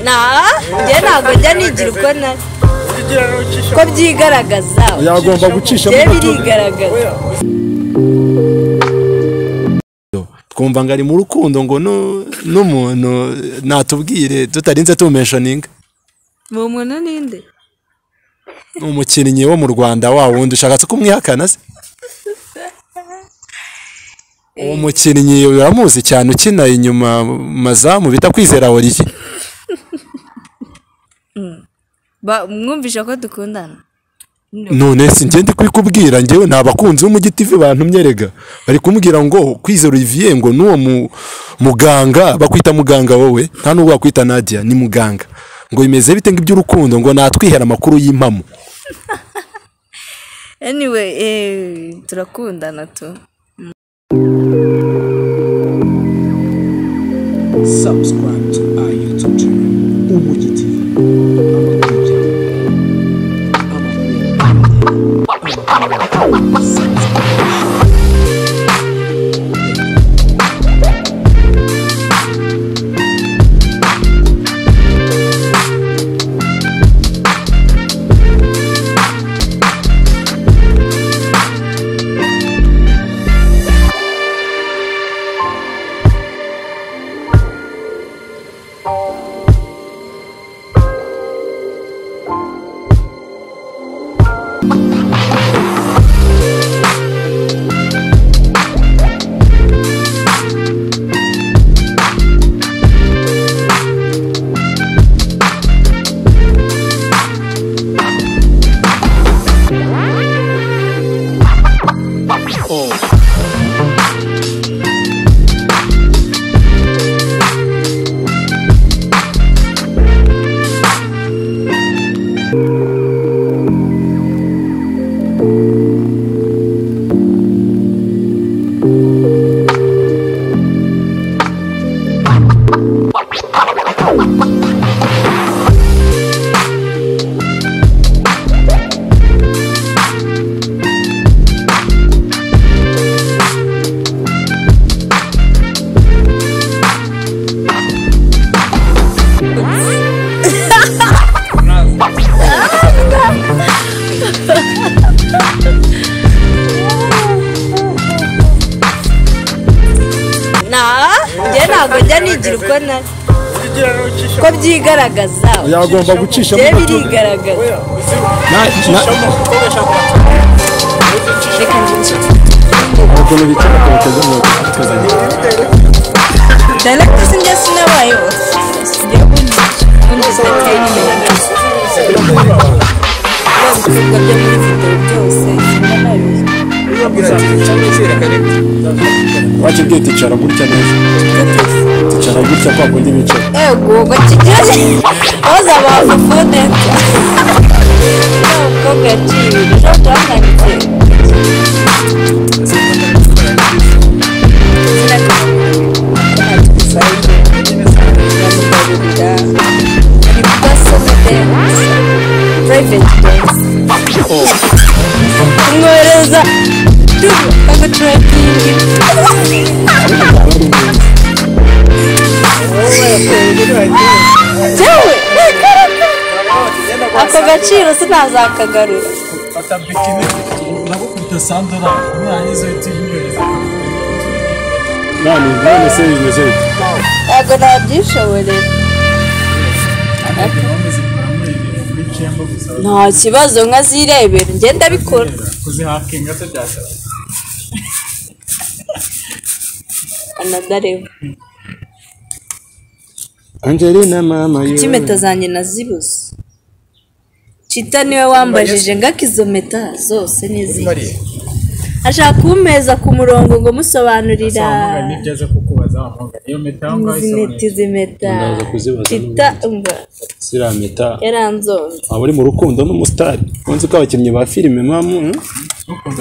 naa njye ntabwo njya nigira uko nari ko byigaragaza yagomba gucisha njye birigaragaza twumva ngo ari mu rukundo ngo nu- n'umuntu natubwire tutarinze tumeshoninga ni umuntu n'indi ni umukinnyi wo mu rwanda wa wundi ushaka se kumwihakana se uwo mukinnyi uramuzi cyane ukina inyuma mu mazamu bita kwizera oriye Ba- mwumvisha ko dukundana none si njye ndi kubikubwira njyewe ni abakunzi b'umujyi tv bantumye rega bari kumbwira ngo kwizera olivier ngo n'uwo mu- muganga bakwita muganga wowe nta n'ubwo bakwita nadia ni muganga ngo bimeze bite ngo iby'urukundo ngo natwihera amakuru y'impamo anyway eh, turakundana tu subscribe to our YouTube channel, Umuji TV. naa njye ntabwo njya nigira uko nari ko byigaragaza yagomba gucisha njye birigaragaza reka njye ukuntu bicara akabateza mu ntoki Directors njye sinabayeho njye undi undi zidateye imbere byose ibikorwa byo muri video byose sinabayeho wajya ubwiye ticara gutya neza ticara gutya kwa kundi bicara ego bakigeze baza bavuvune umukobwa yaciye ibintu ejo twasangiye kumwohereza aguturakingi yewe ako gaciro sinazakagarura nani nani se bimeze bite ntabwo nabyishoborera nta kibazo nka zirebera njye ndabikora anadareba angelina mama kuki impeta zanjye nazibuze cita niwe wambajije ngako izo mpeta zose n'izindi ashaka kumpeza ku murongo ngo musobanurira izi mpeta izi mpeta Ndaza kuzibaza cita umva siramita yaranzonze waba uri mu rukundo n'umusitari unzi ko abakinnyi ba filime mamu hmm?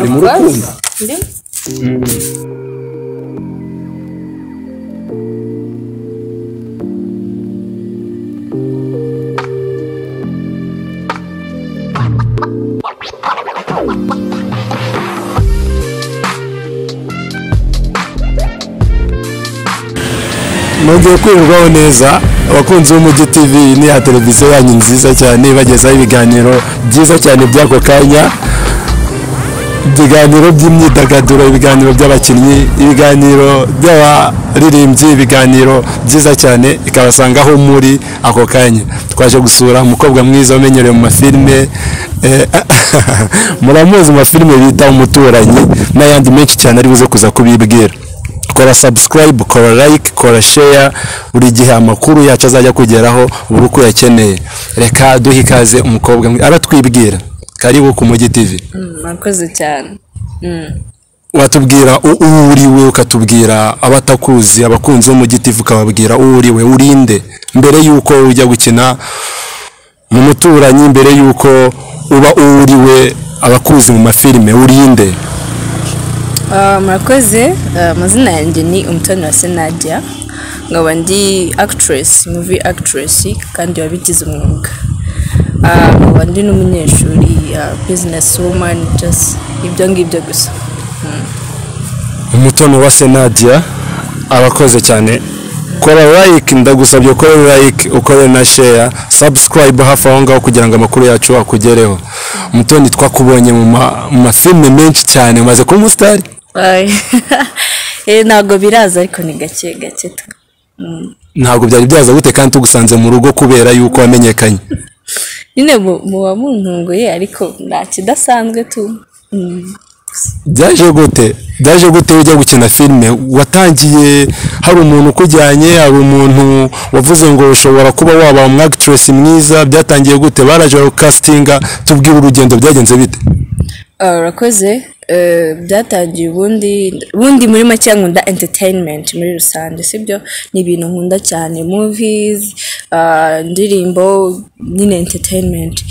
uri mu rukundo Ndimo. mwongeye kwirirwaho neza abakunzi b'umujyi tv ni ya televiziyo yanyu nziza cyane ibagezaho ibiganiro byiza cyane by'ako kanya ibiganiro by'imyidagaduro ibiganiro by'abakinnyi ibiganiro by'abaririmbyi ibiganiro byiza cyane ikabasanga aho muri ako kanya twaje gusura umukobwa mwiza umenyerewe mu mafilime eh, muramuzi mu mafilime bita umuturanyi n'ayandi menshi cyane ari buze kuza kubibwira kora subscribe kora like kora share buri gihe amakuru yacu azajya kugeraho buri uko uyakeneye reka duhe ikaze umukobwa mwi- aratwibwira karibu ku mugi tv murakoze cyane watubwira u- uwo uriwe ukatubwira abatakuzi abakunzi b'umugi tv ukababwira uwo uriwe urinde mbere y'uko ujya gukina mu muturanyi mbere y'uko uba uwo uriwe abakuzi mu mafilime urinde Ah, murakoze Ah, amazina yanjye ni umutoni wa senadia nkaba ndi actress movie actress kandi wabigize umwuga Ah, nkaba ndi n'umunyeshuri ah, business woman just ibyo ngibyo gusa umutono wa senadia abakoze cyane kora like ndagusabye ukore like ukore na share subscribe hafi aho ngaho kugira ngo amakuru yacu akugereho mutoni twakubonye mu ma- mu mafilime menshi cyane umaze kuba umusitari Ay. Eh, ntabwo biraza ariko ni gake gake tu ntabwo byari byaza gute kandi tugusanze mu rugo kubera y'uko wamenyekanye nyine mu- muba muntunguye ariko nta kidasanzwe tu Mm. byaje gute byaje gute ujya gukina filime watangiye hari umuntu ukujyanye hari umuntu wavuze ngo ushobora kuba waba umwagiteresi mwiza byatangiye gute baraje bakasitinga tubwire urugendo byagenze bite Ah, urakoze Eh, byatangiye ubundi ubundi muri make nkunda entertainment muri rusange sibyo ni ibintu nkunda cyane movies ah, indirimbo nyine entertainment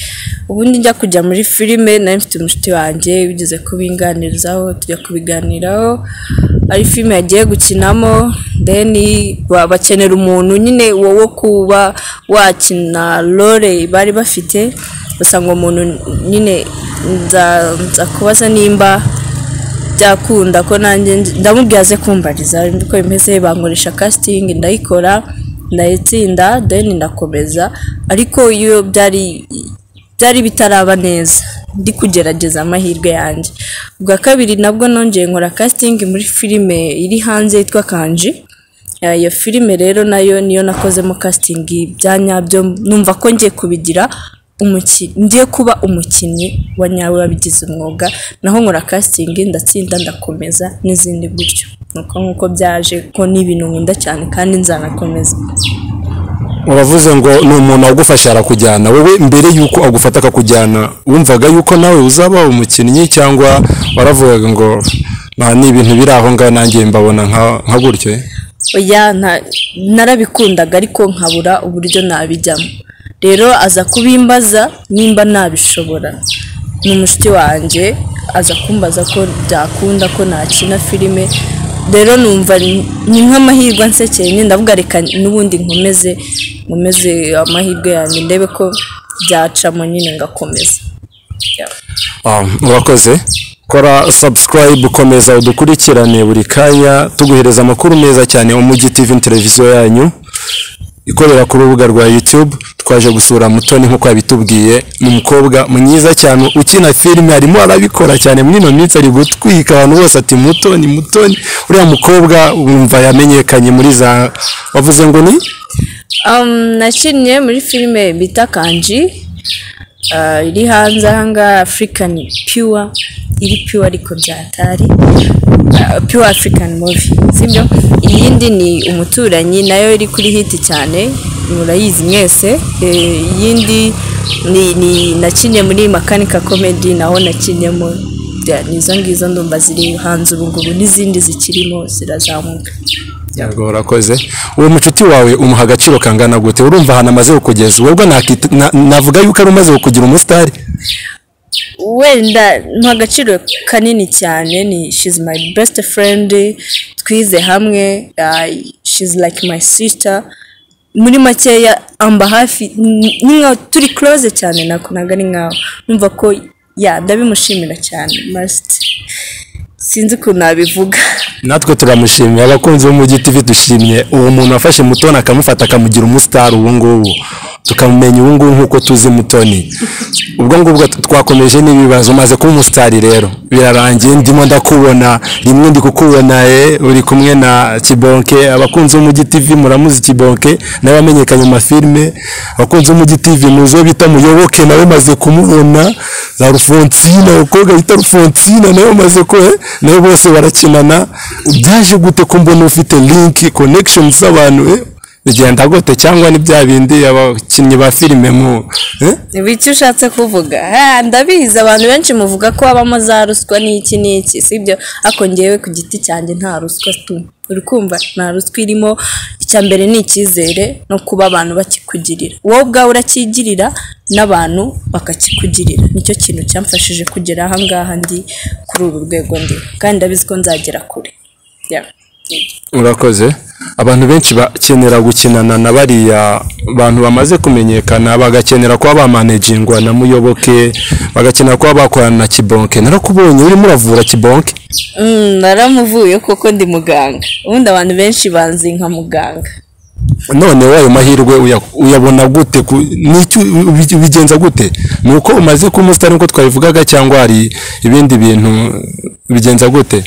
ubundi njya kujya muri filime nari mfite umushuti wanjye wigeze kubinganirizaho tujya kubiganiraho ari filime yagiye gukinamo then ba- bakenera umuntu nyine wowe kuba wakina role bari bafite gusa ngo umuntu nyine nza nza kubaza nimba byakunda ko nanjye ndi- ndamubwira aze kumbariza uko bimeze bankoresha casting ndayikora ndayitsinda then ndakomeza ariko iyo byari byari bitaraba neza ndi kugerageza amahirwe yanjye ubwa kabiri nabwo nongeye nkora casting muri filime iri hanze yitwa kanji Eh, iyo filime rero nayo niyo nakozemo casting bya nyabyo numva ko ngiye kubigira umuki- ngiye kuba umukinnyi wa nyawe wabigize umwuga naho nkora casting ndatsinda ndakomeza n'izindi gutyo nuko nk'uko byaje ko ni ibintu nkunda cyane kandi nzanakomeza uravuze ngo ni umuntu wagufasha arakujyana wowe mbere y'uko agufata akakujyana wumvaga yuko nawe uzaba umukinnyi cyangwa waravugaga ngo nta n'ibintu biri aho ngaho nanjye mbabona nka- nka gutyo eh?" oya nta- narabikundaga ariko nkabura uburyo nabijyamo rero aza kubimbaza nimba nabishobora ni umushuti wanjye aza kumbaza ko byakunda ko nakina filime rero numva ni ni nk'amahirwe ansekeye nyine ndavuga reka n'ubundi nkomeze nkomeze amahirwe yanjye ndebe ko byacamo nyine ngakomeza Yeah. Ah, urakoze kora subscribe komeza udukurikirane buri kanya tuguhereza amakuru meza cyane umujyi tv ni televiziyo yanyu ikorera ku rubuga rwa youtube twaje gusura mutoni nk'uko yabitubwiye ni umukobwa mwiza cyane ukina filime arimo arabikora cyane muri ino minsi ari gutwika abantu bose ati mutoni mutoni uriya mukobwa wumva yamenyekanye muri za wavuze ngo ni Um, nakinnye muri filime bita kanji ah, iri hanze ahangaha african pure iri pure ariko byatari Ah, pure african movie sibyo iyindi ni umuturanyi nayo iri kuri hiti cyane murayizi mwese Eh, iyindi ni, ni nakinnye muri makanika comedy naho nakinnyemo Ya, ni izo ngizo ndumva ziri hanze ubu ngubu n'izindi zikirimo zirazamuka yego urakoze uwo mucuti wawe umuha agaciro kangana gute urumva ahantu amaze kukugeza webwe nakita- na- navuga yuko ari umaze kugira umusitari wenda nta agaciro kanini cyane ni she's my best friend twize hamwe uh, she's like my sister muri makeya amba hafi ni ni nka turi close cyane nakunaga ari nkawe numva ko ya ndabimushimira cyane must sinzi ukuntu nabivuga natwe turamushimira abakunzi b'umujyi tv dushimye uwo muntu wafashe mutoni akamufata akamugira umusitari ubu ngubu tukamumenya ubu ngubu nk'uko tuzi mutoni ubwo ngubwo twakomeje n'ibibazo umaze kuba umusitari rero birarangiye ndimo ndakubona rimwe ndi kukubona eh, uri kumwe na kibonke abakunzi b'umujyi tv muramuzi kibonke nawe wamenyekanye mu mafilime abakunzi b'umujyi tv muzi uwo bita muyoboke nawe maze kumubona za rufonsina abakobwa bita rufonsina nawe maze ko eh, nawe bose barakinana byaje gute ko mbona ufite link connection z'abantu eh? bigenda gute cyangwa ni bya bindi abakinnyi ba filime mu eh? ibi icyo ushatse kuvuga Ah, ndabizi abantu benshi muvuga ko habamo za ruswa n'iki n'iki sibyo ariko ngewe ku giti cyanjye nta ruswa tu uri kumva nta ruswa irimo icya mbere ni icyizere no kuba abantu bakikugirira wowe ubwawe urakigirira n'abantu bakakikugirira nicyo kintu cyamfashije kugera aha ngaha ndi kuri uru rwego ndi kandi ndabizi ko nzagera kure Yeah. urakoze abantu benshi bakenera gukinana na bariya bantu bamaze kumenyekana bagakenera kuba bamanejingwa na muyoboke bagakenera kuba bakorana na kibonke narakubonye urimo uravura kibonke Mm, naramuvuye kuko ndi muganga ubundi abantu benshi banzi nka muganga none wayo mahirwe uya- uyabona gute ku- n'icyo ubi- ubigenza gute ni uko umaze kuba umusitari nk'uko twabivugaga cyangwa hari ibindi bintu bigenza gute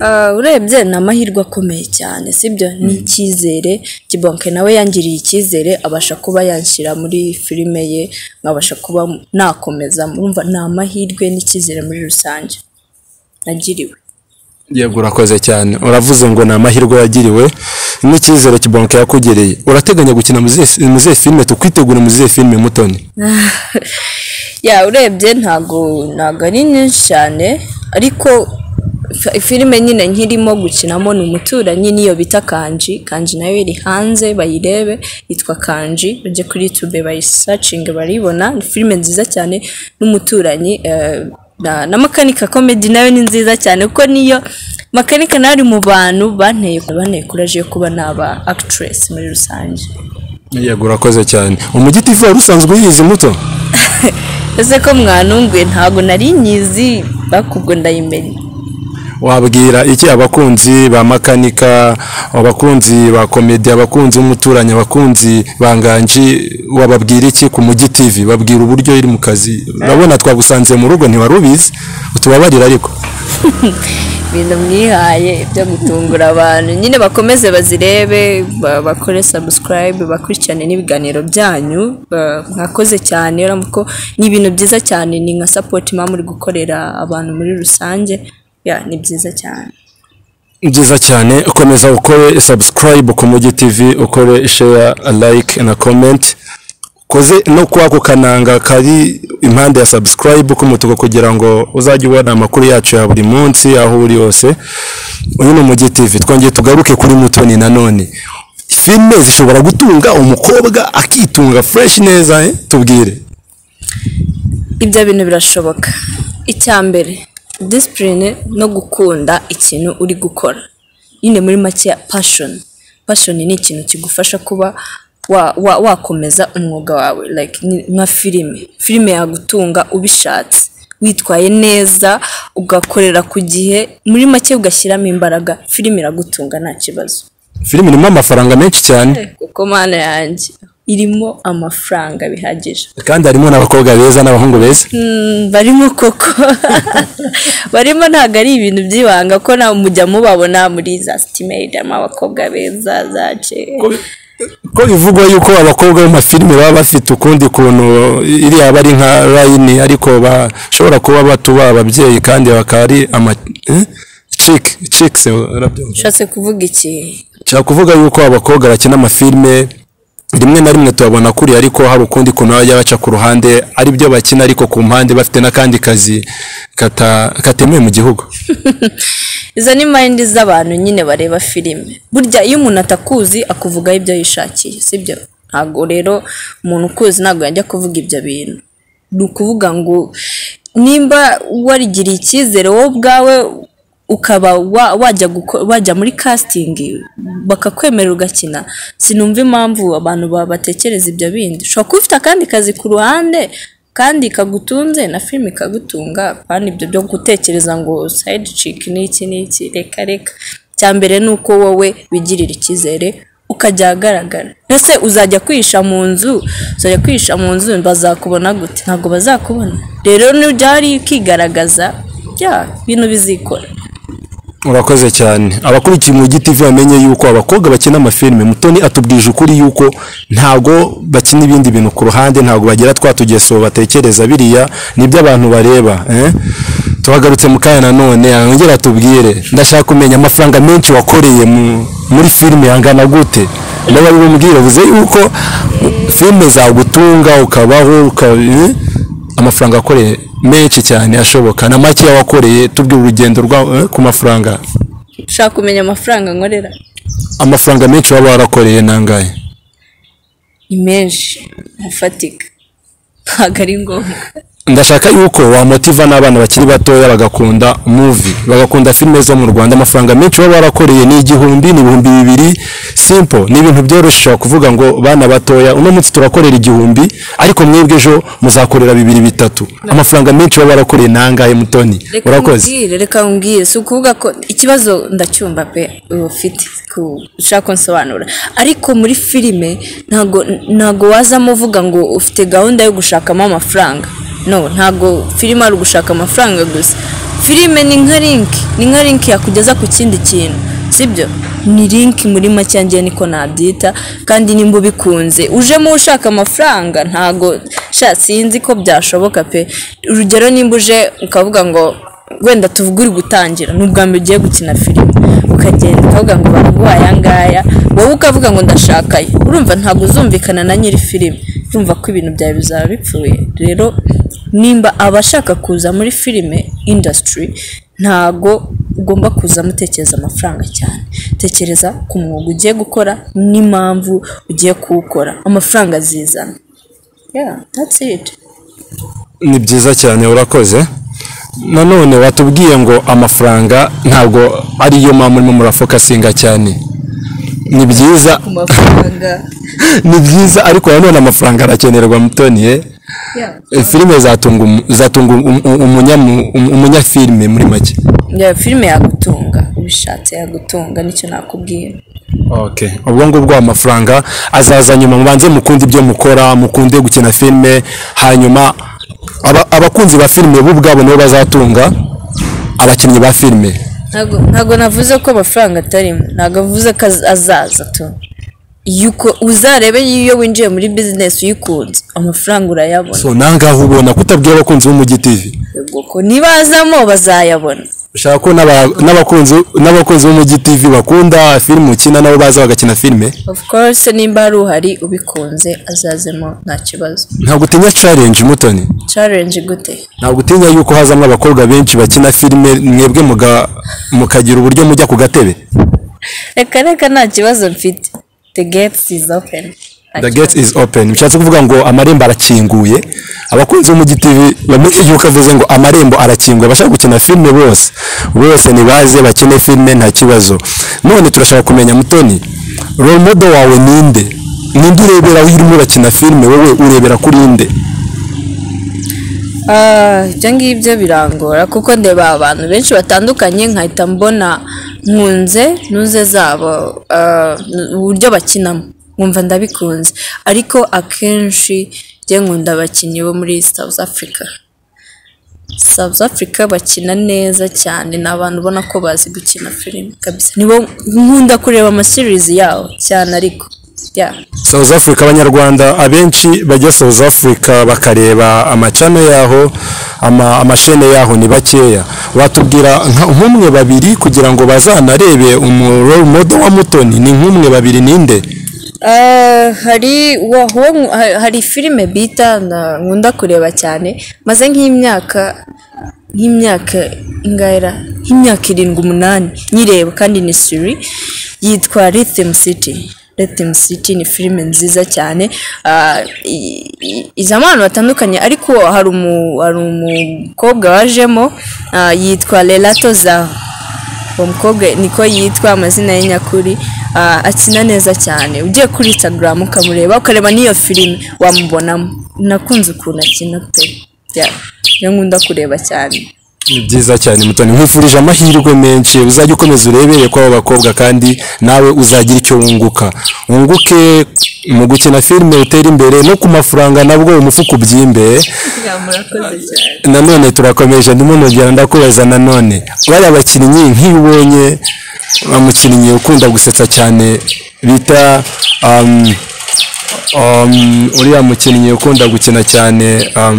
Ah, urebye ni amahirwe akomeye cyane sibyo ni icyizere kibonke nawe yangiriye icyizere abasha kuba yanshyira muri filime ye nkabasha kuba nakomeza murumva ni amahirwe n'icyizere muri rusange nagiriwe yego urakoze cyane uravuze ngo ni amahirwe wagiriwe n'icyizere kibonke yakugiriye urateganya gukina mu zihe- mu zihe filime tukwitegura mu zihe filime mutoni ya urebye ntago ntago ari nyinshi cyane ariko f- filime nyine nkirimo gukinamo ni umuturanyi niyo bita kanji kanji nayo iri hanze bayirebe yitwa kanji bajye kuri youtube bayisacinge baribona ni filime nziza cyane n'umuturanyi eh, na, na makanika komedi nayo ni nziza cyane kuko niyo makanika nayo ari mu bantu banteye banteye kuraje yo kuba naba actress muri rusange yego urakoze cyane umujyi tv wari usanzwe uyizi muto ese ko mwanunguye ntabwo nari nyizi bakubwo ndayimenya wabwira iki abakunzi ba makanika abakunzi ba komedi abakunzi b'umuturanyi abakunzi ba nganji wababwira iki ku mujyi tv babwira uburyo iri mu kazi urabona twagusanze mu rugo ntiwari ubizi utubabarira ariko ibintu mwihaye byo gutungura abantu nyine bakomeze bazirebe ba- bakore sabusikarayibe bakurikirane n'ibiganiro byanyu ba- mwakoze cyane urabona ko ni ibintu byiza cyane ni nka sapoti mama uri gukorera abantu muri rusange ya ni byiza cyane byiza cyane ukomeza ukore subscribe ku mugi tv ukore share like na comment ukoze no kwako kananga kari impande ya subscribe k'umutuku kugira ngo uzajye ubona amakuru yacu ya buri munsi aho uri hose uyu ni umugi tv twongeye tugaruke kuri mutoni nanone filime zishobora gutunga umukobwa akitunga fresh neza eh? tubwire ibyo bintu birashoboka icya mbere disipurine no gukunda ikintu uri gukora nyine muri make pashoni pashoni ni ikintu kigufasha kuba wa- wa- wakomeza umwuga wawe like ni- nka filime filime yagutunga ubishatse witwaye neza ugakorera ku gihe muri make ugashyiramo imbaraga filime iragutunga nta kibazo filime irimo amafaranga menshi cyane kuko mana yanjye irimo amafaranga bihagije kandi harimo n'abakobwa beza n'abahungu beza barimo koko barimo ntabwo ari ibintu by'ibanga ko nawe mujya mubabona muri za sitimeri harimo abakobwa beza za ce ko bivugwa yuko abakobwa mu mafilime baba bafite ukundi kuntu iriya aba ari nka layini ariko bashobora kuba batuba ababyeyi kandi bakaba ari ama eh? chick chicks urabyumva ushatse kuvuga iki nshaka kuvuga yuko abakobwa bakina amafilime rimwe na rimwe tubabona kuri ariko hari ukundi kuntu bajya baca ku ruhande ari byo bakina ariko ku mpande bafite n'akandi kazi kata- katemewe mu gihugu izo ni mayindi z'abantu nyine bareba filime burya iyo umuntu atakuzi akuvugaho ibyo yishakiye sibyo ntabwo rero umuntu ukuzi ntabwo yajya kuvuga ibyo bintu ni ukuvuga ngo nimba warigiriye icyizere wowe ubwawe ukaba wa- wajya guko- wajya muri kasitingi bakakwemerera ugakina sinumva impamvu abantu ba- batekereza ibyo bindi ushobora kuba ufite akandi kazi ku ruhande kandi ikagutunze na filime ikagutunga kandi ibyo byo gutekereza ngo sayidi ciki ni iki ni iki reka reka icya mbere ni uko wowe wigirira icyizere ukajya ahagaragara ese uzajya kwihisha mu nzu uzajya kwihisha mu nzu bazakubona gute ntabwo bazakubona rero nibyo hari ukigaragaza bya bintu bizikora urakoze cyane abakurikiye umujyi tv bamenye yuko abakobwa bakina amafilime mutoni atubwije ukuri yuko ntabwo bakina ibindi bintu ku ruhande ntabwo bagira twa tugeso batekereza biriya nibyo abantu bareba eh? tuhagarutse mu kanya nanone yongera atubwire ndashaka kumenya amafaranga menshi wakoreye mu- muri filime yangana gute niba bimubwira bivuze yuko filime zagutunga ukabaho ukaba amafaranga akoreye menshi cyane ashoboka na makeya wakoreye tubwira urugendo rwa eh, ku mafaranga ushaka kumenya amafaranga nkorera amafaranga menshi waba warakoreye nangahe ni menshi afatika ntabwo ari ngombwa ndashaka yuko wamotiva n'abana bakiri batoya bagakunda muvi bagakunda filime zo mu rwanda amafaranga menshi baba barakoreye ni igihumbi ni ibihumbi bibiri simple ni ibintu byoroshye kuvuga ngo bana batoya uno munsi turakorera igihumbi ariko mwebwe ejo muzakorera bibiri bitatu amafaranga menshi baba barakoreye ni angahe mutoni reka urakoze nkubwire reka nkubwire si ukuvuga ko ikibazo ndacyumva pe uba ufite ku- ushaka kunsobanura ariko muri filime ntago ntago wazamo uvuga ngo ufite gahunda yo gushakamo amafaranga no ntago filime ari ugushaka amafaranga gusa filime ni nka linki ni nka linki yakugeza ku kindi kintu sibyo ni linki muri make ngiye niko nabyita kandi nimba ubikunze ujemo ushaka amafaranga ntago sha sinzi ko byashoboka pe urugero nimba uje ukavuga ngo wenda tuvuge uri gutangira ni ubwa mbere ugiye gukina filime ukagenda ukavuga ngo baguha aya ngaya wowe ukavuga ngo ndashaka ayo urumva ntabwo uzumvikana na nyiri filime urumva ko ibintu byawe bizaba bipfuye rero nimba abashaka kuza muri filime indasitiri ntago ugomba kuza mutekereza amafaranga cyane tekereza ku mwuga ugiye gukora n'impamvu ugiye kuwukora amafaranga azizana yeah that's it ni byiza cyane urakoze nanone watubwiye ngo amafaranga ntabwo ariyo mpamvu urimo murafokasinga cyane ni byiza ku mafaranga ni byiza ariko nanone amafaranga arakenerwa mutoni eh? yeah Eh, filime zatunga umu- zatunga um- um- umunyamu- um- umunyafilime muri make Ya filime yagutunga ubishatse yagutunga nicyo nakubwira ubwo ngubwo amafaranga azaza nyuma mubanze mukunde ibyo mukora mukunde gukina filime hanyuma aba- abakunzi ba filime bo ubwabo nibo bazatunga abakinnyi ba filime ntago ntago navuze ko amafaranga atarimo ntago avuze ko az- azaza tu iyo uko- uzarebe iyo winjiye muri bizinesi uyikunze amafaranga urayabona so nangaho ubona kutabwira abakunzi b'umujyi tv Yego ko nibazamo bazayabona ushaka ko n'aba- n'abakunzi n'abakunzi b'umujyi tv bakunda filime ukina nabo baza bagakina filime of course nimba hari uhari ubikunze azazemo nta kibazo ntabwo utinya challenge mutoni challenge gute ntabwo utinya yuko hazamo abakobwa benshi bakina filime mwebwe muga- mukagira uburyo mujya ku gatebe reka reka nta kibazo mfite the gates is open Nta the kibazo. gate is open bishatse kuvuga ngo amarembo arakinguye abakunzi b'umujyi tv bamenye yuko avuze ngo amarembo arakinguye abashaka gukina filime bose bose nibaze bakine filime nta kibazo none turashaka kumenya mutoni role model wawe ninde ninde urebera aho urimo urakina filime wowe urebera kuri inde Ah, ibyo ngibyo birangora kuko ndeba abantu benshi batandukanye nkahita mbona nkunze ntuze zabo ah, uburyo bakinamo nkumva ndabikunze ariko akenshi njye nkunda abakinnyi bo muri South Africa South Africa bakina neza cyane ni abantu ubona ko bazi gukina filime kabisa nibo nkunda kureba amaserizi yabo cyane ariko yeah. South Africa abanyarwanda abenshi bajya South Africa bakareba amacano yaho ama, amashene yaho ni bakeya watubwira nka- nk'umwe babiri kugira ngo bazanarebe umu role model wa Mutoni ni nk'umwe babiri ninde Eh, hari waho hari filime bita na- nkunda kureba cyane maze nk'imyaka nk'imyaka ingaira nk'imyaka irindwi umunani nyireba kandi ni siri yitwa Rhythm City Rhythm City ni filime nziza cyane Ah, i- i- iza abantu batandukanye ariko hari umu- hari umukobwa wajemo ah, yitwa Lelato Zaho uwo mukobwa niko yitwa amazina ye nyakuri ah, akina neza cyane ugiye kuri instagram ukamureba ukareba n'iyo filime wamubonamo nakunze ukuntu akina pe Yeah. niyo nkunda kureba cyane ni byiza cyane mutoni nkwifurije amahirwe menshi uzajya ukomeza urebere ko abo bakobwa kandi nawe uzagira icyo wunguka wunguke mu gukina filime utere imbere no ku mafaranga nabwo umufuka ubyimbe murakoze cyane nanone turakomeje ndimo nongera ndakubaza nanone bariya bakinnyi nk'iyo ubonye umukinnyi ukunda gusetsa cyane bita um, um, uriya mukinnyi ukunda gukina cyane um,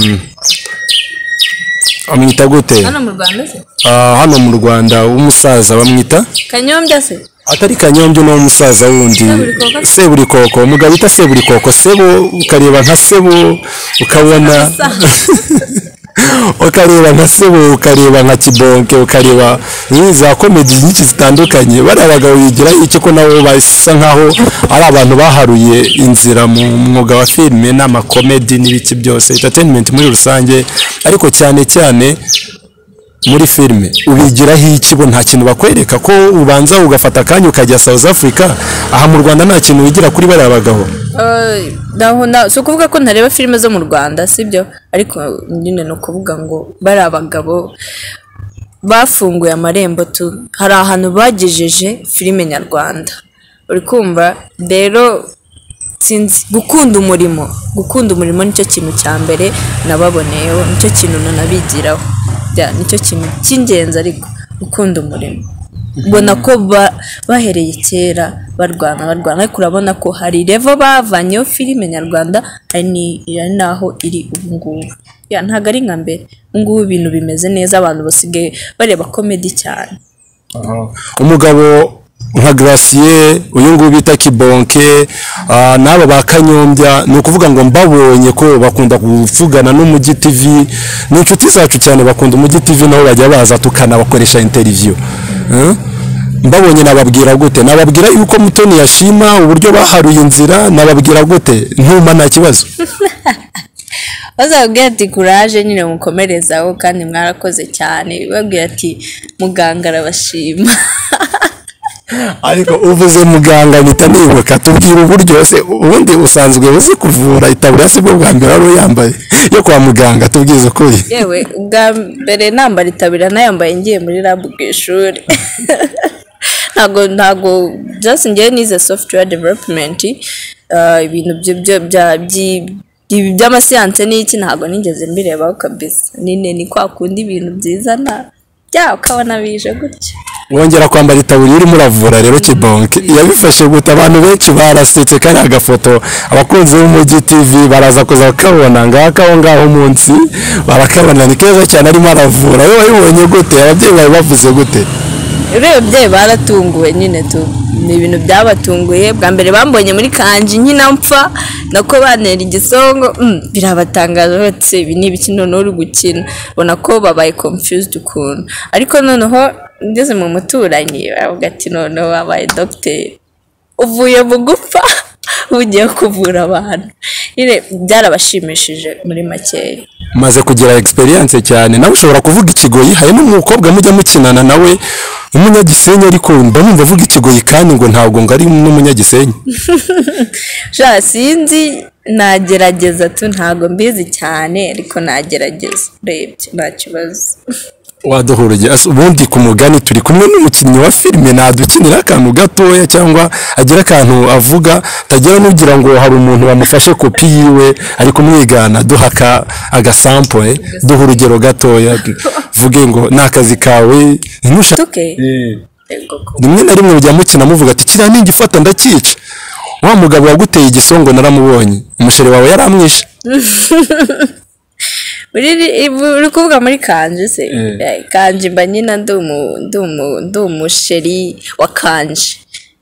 amwita gute hano mu rwanda se Ah, hano mu rwanda w'umusaza bamwita kanyombya se atari kanyombyo ni umusaza wundi Seburikoko? seburikoko umugabo bita seburikoko sebo ukareba nka sebo ukabona ukareba nka sebo ukareba nka kibonke ukareba eh, za komedi nyinshi zitandukanye bariya bagabo bigiraho icyo ko nabo basa nkaho ari abantu baharuye inzira mu mwuga wa filime n'amakomedi n'ibiki byose entertainment muri rusange ariko cyane cyane muri filime ubigiraho iki bo nta kintu bakwereka ko ubanza ugafata akanya ukajya South Africa aha mu Rwanda nta kintu wigira kuri bariya bagabo Eh, naho na si ukuvuga ko ntareba filime zo mu rwanda sibyo ariko nyine ni ukuvuga ngo bari abagabo bafunguye amarembo tu hari ahantu bagejeje filime nyarwanda uri kumva rero sinzi gukunda umurimo gukunda umurimo nicyo kintu cya mbere nababoneyeho nicyo kintu nanabigiraho Yeah, nicyo kintu cy'ingenzi ariko gukunda umurimo ubona ko ba- bahereye kera barwana barwana ariko urabona ko hari revo bavanyeho filime nyarwanda hari ni- hari n'aho iri ubu ngubu Yeah, ntabwo ari nka mbere ubu ngubu ibintu bimeze neza abantu basigaye bareba komedi cyane umugabo nka Gracier uyu nguyu bita Kibonke ah, n'aba ba Kanyombya ni ukuvuga ngo mbabonye ko bakunda kuvugana n'Umujyi TV ni inshuti zacu cyane bakunda Umujyi TV naho bajya baza tukanabakoresha interview Eh? mbabonye nababwira gute nababwira yuko Mutoni yashima uburyo baharuye inzira nababwira gute ntuma nta kibazo bazababwira ati kuraje nyine mukomerezaho kandi mwarakoze cyane babwira ati muganga arabashima ariko uvuze muganga mpita nibuka tubwira uburyo se ubundi usanzwe uzi kuvura itaburiya si bwo bwa mbere wari uyambaye yo kwa muganga tubwize ukuri yewe ubwa mbere nambara itabira nayambaye ngiye muri rabu ku ishuri ntabwo ntabwo just ngewe nize software development ah, ibintu byo byo- bya- byi- ibi by'amasiyanse n'iki ntabwo nigeze mbirebaho kabisa nine ni kwa kundi ibintu byizana bya ukabona bije gutya wongera kwambara itaburiya urimo uravura rero kibonke yabifashe gute abantu benshi barasetse kari agafoto abakunzi b'umujyi tv baraza kuza bakabona ngaka aho ngaho munsi barakabona ni keza cyane arimo aravura wowe wabibonye gute ababyeyi bawe bavuze gute urebye baratunguwe nyine tu ni ibintu byabatunguye bwa mbere bambonye muri kanji nkina mpfa nako bantera igisongo mm, birabatangaje bati ibi ni ibiki noneho uri gukina ubona ko babaye confused ukuntu ariko noneho ngeze mu muturanyi baravuga ati noneho wabaye dogiteri uvuye mu gupfa ugiye kuvura abantu nyine byarabashimishije muri makeya maze kugira experience cyane nawe ushobora kuvuga ikigoyi hari n'umukobwa mujya mukinana nawe umunyagisenyi ariko mba numva avuga ikigoyi kandi ngo ntabwo ngo ari n'umunyagisenyi sha sinzi nagerageza tu ntabwo mbizi cyane ariko nagerageza urebye nta kibazo waduhura igihe Asa- ubundi ku mugani turi kumwe n'umukinnyi wa filime nadukinira akantu gatoya cyangwa agira akantu avuga tagira n'ugira ngo hari umuntu wamufashe kopi yiwe ari kumwigana duha aka- agasample duha urugero gatoya vuge ngo ni akazi kawe ntushake tuke Yego ko. rimwe na rimwe mujya mukina muvuga ati kiriya ningifata ndakica wa mugabo waguteye igisongo naramubonye umusheri wawe yaramwishe uri uri- uri kuvuga muri kanje se Eh, kanje mba nyina ndi umu- ndi umu- ndi umusheri wa kanje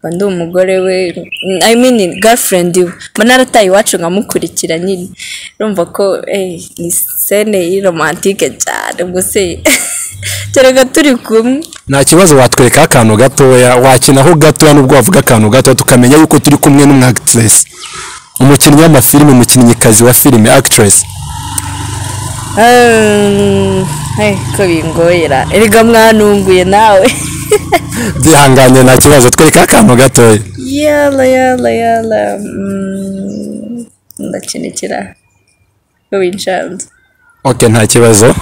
mba ndi umugore we mm, i mean girlfriend we mba narataye iwacu nkamukurikira nyine urumva ko eh, ni sene romantike cyane ubwo se kereka turi kumwe nta kibazo watwereka akantu gatoya wakinaho gatoya nubwo wavuga akantu gato tukamenya yuko turi kumwe n'umwactress umukinnyi w'amafilime umukinnyikazi wa filime actress Um, hey, ko bingorera erega mwanunguye nawe byihanganye nta kibazo twereka akantu gatoya yala yala yala mm, ndakinikira wincanze oke nta kibazo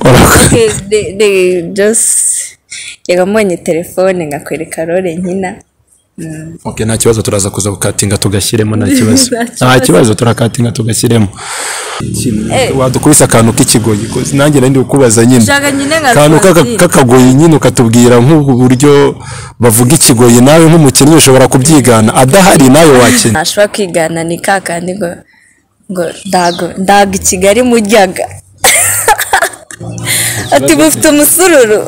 Urakoze. de de just yega mbonye telefone ngakwereka role nkina oke nta kibazo turaza kuza gukatinga tugashyiremo nta kibazo Nta kibazo. nta kibazo turakatinga tugashyiremo wadukubise akantu k'ikigoyi ko- nanjye nari ndi kukubaza nyine Shaka nyine nka akantu k'aka- Rwanda. k'akagoyi nyine ukatubwira nk'ubu buryo bavuga ikigoyi nawe nk'umukinnyi ushobora kubyigana adahari nawe wakina ntashobora kwigana ni kakandi ngo ngo ndago ndago i kigali muryaga ati mufite umusururu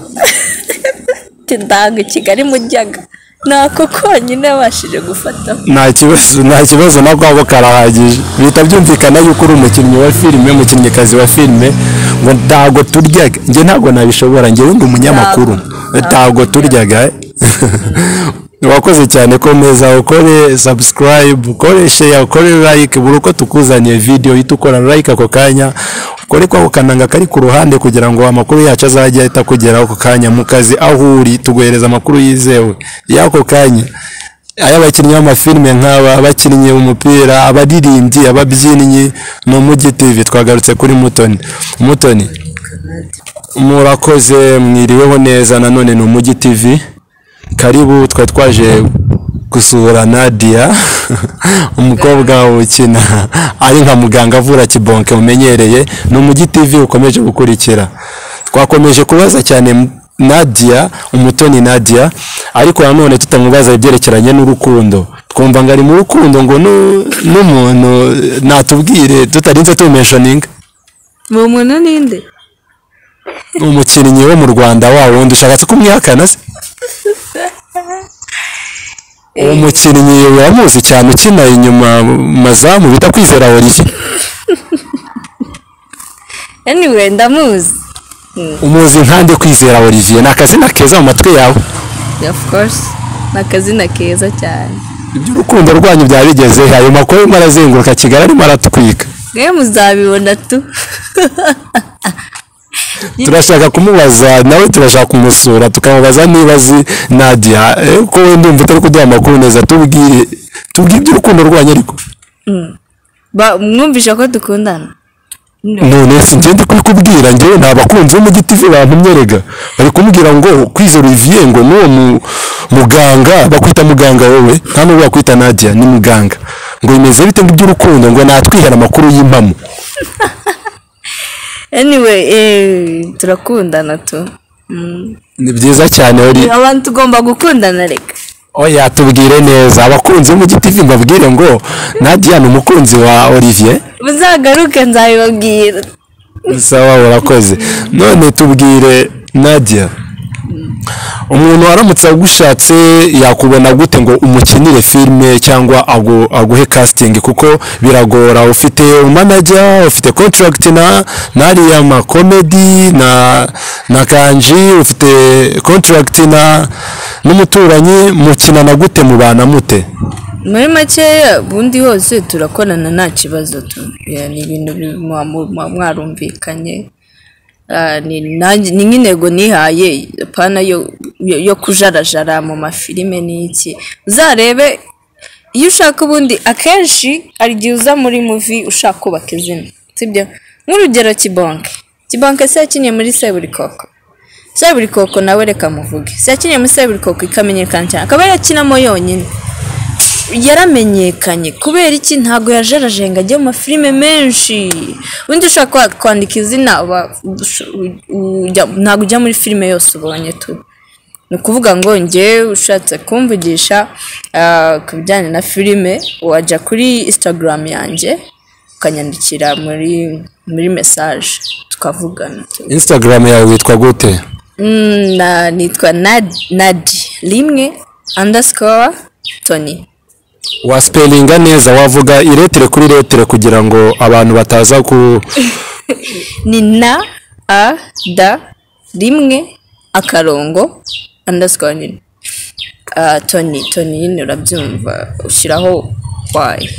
ati ndago i kigali muryaga nako konyine yabashije gufata nta kibazo nta kibazo nako ako karahagije bihita byumvikana yuko uri umukinnyi wa filime umukinnyikazi wa filime ngo ntago turyaga njye ntabwo nabishobora njyewe ndi umunyamakuru ntago turyaga eh. wakoze cyane komeza ukore subscribe ukore share ukore like buri uko tukuzaniye video ihita ukora like ako kanya ukore kwa kananga kari ku ruhande kugira ngo amakuru yacu azajye ahita akugeraho ako kanya mu kazi aho uri tuguhereza amakuru yizewe y'ako kanya ay'abakinnyi b'amafilime nk'aba abakinnyi umupira abaririmbyi ababyinnyi ni umugi tv twagarutse kuri mutoni mutoni murakoze mwiriweho neza nanone ni umugi tv karibu twari twaje gusura Nadia umukobwa ukina ari nka muganga avura kibonke umenyereye ni umujyi TV ukomeje gukurikira twakomeje kubaza cyane Nadia umutoni Nadia ariko nanone tutamubaza ibyerekeranye n'urukundo twumva ngo ari mu rukundo ngo nu- n'umuntu natubwire tutarinze tumishoninga mu muntu ninde umukinnyi wo mu Rwanda wa wundi ushatse kumwihakana se uwo mukinnyi uramuzi cyane ukina inyuma mu mazamu bita kwizera Olivier anyway ndamuzi umuzi nkande kwizera Olivier ni akazina keza mu matwi yawe of course ni akazina keza cyane iby'urukundo rwanyu byabigeze he? ayo makuru arimo arazenguruka kigali arimo aratwika mwe muzabibona tu turashaka kumubaza nawe turashaka kumusura tukamubaza niba azi Nadia eh, ko we ndumva utari kuduha amakuru neza tubwire tubwire iby'urukundo rwanyu ariko Ba- mwumvisha ko dukundana none si njye ndi kubikubwira njyewe ni abakunzi b'umujyi TV bantumye rega bari kumbwira ngo kwizera Olivier ngo n'uwo mu- muganga bakwita muganga wowe nta n'uwo bakwita Nadia ni muganga ngo bimeze bite ngo iby'urukundo ngo natwihera amakuru y'impamo anyway eh, turakundana tu Mm. ni byiza cyane uri abantu tugomba gukundana reka oya tubwire neza abakunzi b'umujyi TV mbabwire ngo Nadia ni umukunzi wa Olivier muzagaruke nzabibabwira sawa urakoze none tubwire Nadia umuntu waramutse agushatse yakubona gute ngo umukinire filime cyangwa agu- aguhe casting kuko biragora ufite manager ufite contract na nariya ma comedy na na kanji ufite contract na n'umuturanyi mukinana gute mubana mute muri makeya ubundi hose turakorana nta kibazo tu Yeah, ni ibintu bi- mwa- mwa- mwarumvikanye Ah, ni nanjye- ni nk'intego nihaye pana yo yo- yo kujarajara mu mafilime n'iki uzarebe iyo ushaka ubundi akenshi hari igihe uza muri muvi ushaka kubaka izina sibyo nk'urugero kibonke kibonke se yakiniye muri seburikoko seburikoko nawe reka muvuge se yakiniye muri seburikoko ikamenyekana cyane akaba yarakinamo yonyine yaramenyekanye kubera iki ntabwo yajerajenga ajya mu mafilime menshi ubundi ushaka kwa- kwandika izina wa- ush- u- ujya- ntabwo ujya muri filime yose ubonye tu ni ukuvuga ngo njye ushatse kumvugisha ah, ku bijyanye na filime wajya kuri instagram yanjye ukanyandikira muri muri mesaje tukavugana tu. instagram yawe witwa gute Mm, na nitwa Nad- nadi rimwe underscore tony waspelinga neza wavuga iretere kuri retere kugira ngo abantu bataza ku ni na a da rimwe akarongo underscore nyine Ah, toni toni nyine urabyumva ushyiraho kwayo